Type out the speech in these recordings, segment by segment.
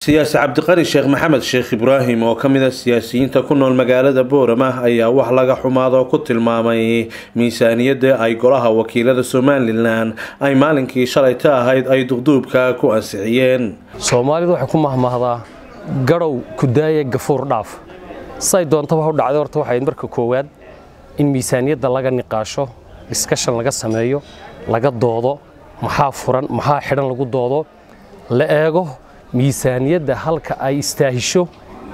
siyaasi cabdiqani sheekh maxamed sheekh ibraahim oo ka mid a siyaasiyiinta ku nool magaalada boorama ayaa wax laga xumaado ku tilmaamay miisaaniyadda ay golaha wakiilada somalilan ay maalinkii shalayta ahayd ay duqduubka ku ansixiyeen soomaalidu waxay ku mahmahdaa gadhow kudaaya gafuur dhaaf say doontaba u dhacday horta waxay marka koowaad in miisaaniyadda laga niqaasho diskashan laga sameeyo laga doodo maxaa furan maxaa xidhan lagu doodo la eego miisaaniyadda halka ay istaahisho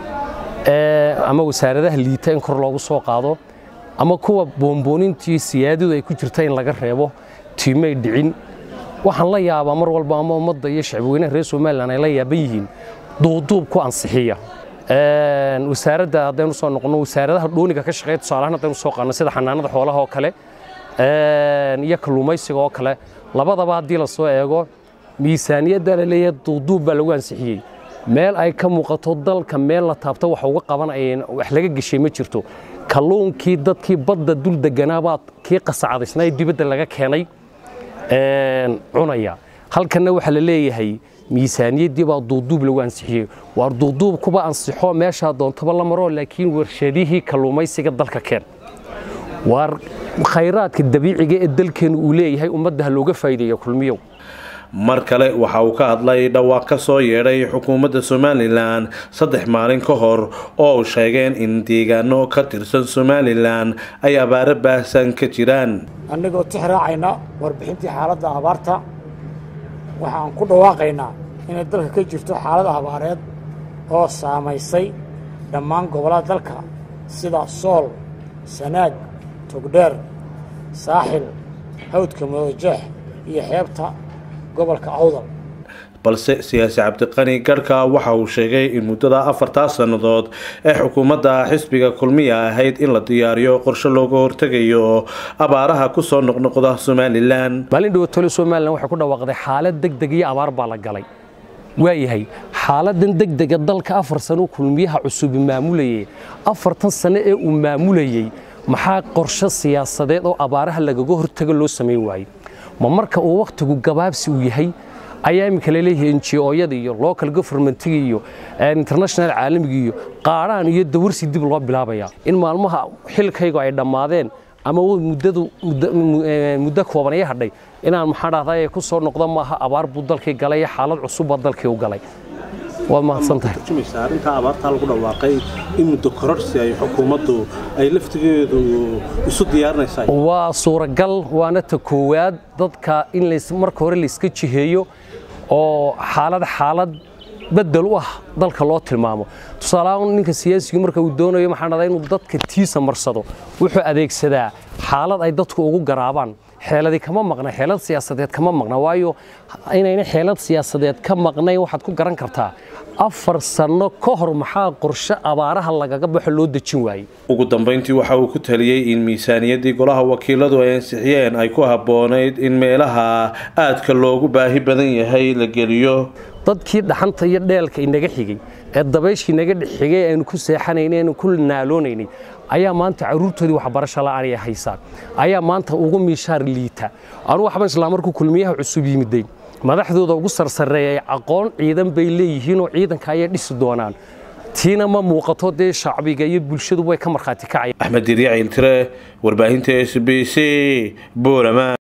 ama wasaaradaha liita in kor loogu soo qaado ama kuwa boonboonintii siyaadadu ay ku jirta in laga reebo tiimay dhicin waxaan la yaabaa mar walba ama ummadda iyo shacbweynaha reer somalilan ay la yaaban yihiin duuduub ku ansixiya wasaaradda haddaynu soo noqono wasaaradaha dhooniga ka shaqeeya tusaalahaan haddaynu soo qaadno sida xanaanada xoolaha oo kale iyo kalluumaysiga oo kale labadaba haddii la soo eego miisaaniyadda la leeyahay duuduub baa lagu ansixiyey meel ay ka muuqato dalka meel la taabto wax uga qabanayeen wax laga geshay ma jirto kalluunkii dadkii badda dul deganaabaa kii qasacadaysnaa ee dibadda laga keenay cunaya halkanna waxaa la leeyahay miisaaniyaddii baa duuduub lagu ansixiyey waar duuduub kuba ansixo meeshaa doontaba la maro laakiin warshadihii kalluumaysiga dalka keen waar khayraadka dabiiciga ee dalkeennu uu leeyahay ummadda ha looga faa'iideeya kulmiyow mar kale waxa uu ka hadlay dhawaaq ka soo yeedhay xukuumadda somalilan saddex maalin ka hor oo uu sheegeen in deegaano ka tirsan somalilan ay abaaro baahsan ka jiraan annagoo tix raacayna warbixintii xaaladda abaarta waxaan ku dhawaaqaynaa inay dalka ka jirto xaalad abaareed oo saamaysay dhammaan gobollada dalka sida sool sanaag togdheer saaxil hawdka madoojeex iyo xeebta gobolka awdal balse siyaasi cabdiqani garhka waxa uu sheegay in muddada afartaa sannadood ee xukuumadda xisbiga kulmiya ahayd in la diyaariyo qorshe looga hortegayo abaaraha ku soo noqnoqda somalilan maalin dhawatole somalilan waxay ku dhawaaqday xaalad degdeg iyo abaar baa la galay waayahay xaaladan degdega dalka afar sano kulmiyaha cusubi maamulayay afartan sano ee uu maamulayey maxaa qorshe siyaasadeed oo abaaraha lagaga hortago loo samayn waayey ma marka uu wakhtigu gabaabsi uu yahay ayaa iminka laleeyahay njooyada iyo local governmentiga iyo international caalamiga iyo qaadhaan iyo dawarsi dib loo bilaabayaa in maalmaha xilkaygu ay dhammaadeen ama muddadu muddo koobanaya hadhay inaan maxaa dhahday ku soo noqdo maaha abaar buu dalkii galay xaalad cusubba dalkii u galay waad mahadsantahay arrintaa abaartaa lagu dhawaaqay in muddo kororsi ay xukuumaddu ay laftigeedu isu diyaarinaysaa waa suuragal waana ta koowaad dadka in marka hore layska jiheeyo oo xaalad xaalad bedel u ah dalka loo tilmaamo tusaalahaan ninka siyaasigu marka uu doonayo maxaa dhahdaa inuu dadka tiisa marsado wuxuu adeegsadaa xaalad ay dadku ugu garaabaan xeeladi kama maqna xeelad siyaasadeed kama maqna waayo inayna xeelad siyaasadeed ka maqnayn waxaad ku garan kartaa afar sanno ka hor maxaa qorshe abaaraha lagaga baxo loo dejin waayey ugu dambayntii waxa uu ku taliyey in miisaaniyaddii golaha wakiiladu ay ansixiyeen ay ku habboonayd in meelaha aadka loogu baahi badan yahay la geliyo dadkii dhaxanta iyo dheelka inaga xigay ee dabayshii naga xigay aynu ku seexanaynay aynu ku naaloonaynay ayaa maanta caruurtoodii waxbarasho la'aan ay haysaan ayaa maanta ugu miishaar liita anu waxban islaa markuu kulmiyaha cusub yimiday madaxdooda ugu sarsareeyay aqoon ciidan bay leeyihiin oo ciidanka ayay dhisi doonaan tiina ma muuqato dee shacbiga iyo bulshadu way ka markhaati kacayaan axmed diryaciil tire warbaahinta s b c boorama